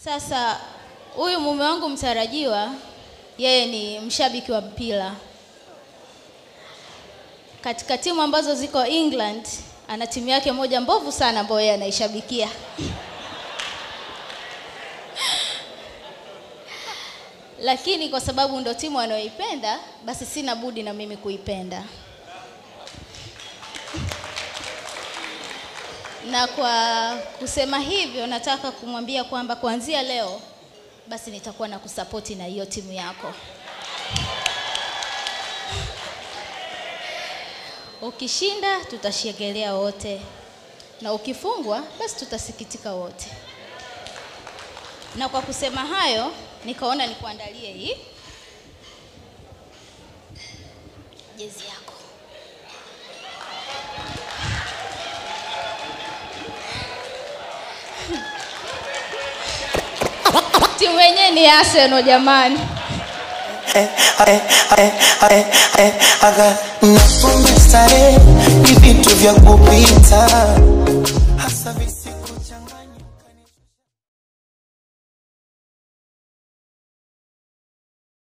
Sasa huyu mume wangu mtarajiwa, yeye ni mshabiki wa mpira. Katika timu ambazo ziko England, ana timu yake moja mbovu sana ambayo yeye anaishabikia. Lakini kwa sababu ndo timu anayoipenda, basi sina budi na mimi kuipenda. Na kwa kusema hivyo, nataka kumwambia kwamba kuanzia leo basi nitakuwa na kusapoti na hiyo timu yako. Ukishinda tutashegelea wote, na ukifungwa basi tutasikitika wote. Na kwa kusema hayo, nikaona nikuandalie hii jezi yako. Timu yenyewe ni Arsenal jamani. aga na pombe starehe ni vitu vya kupita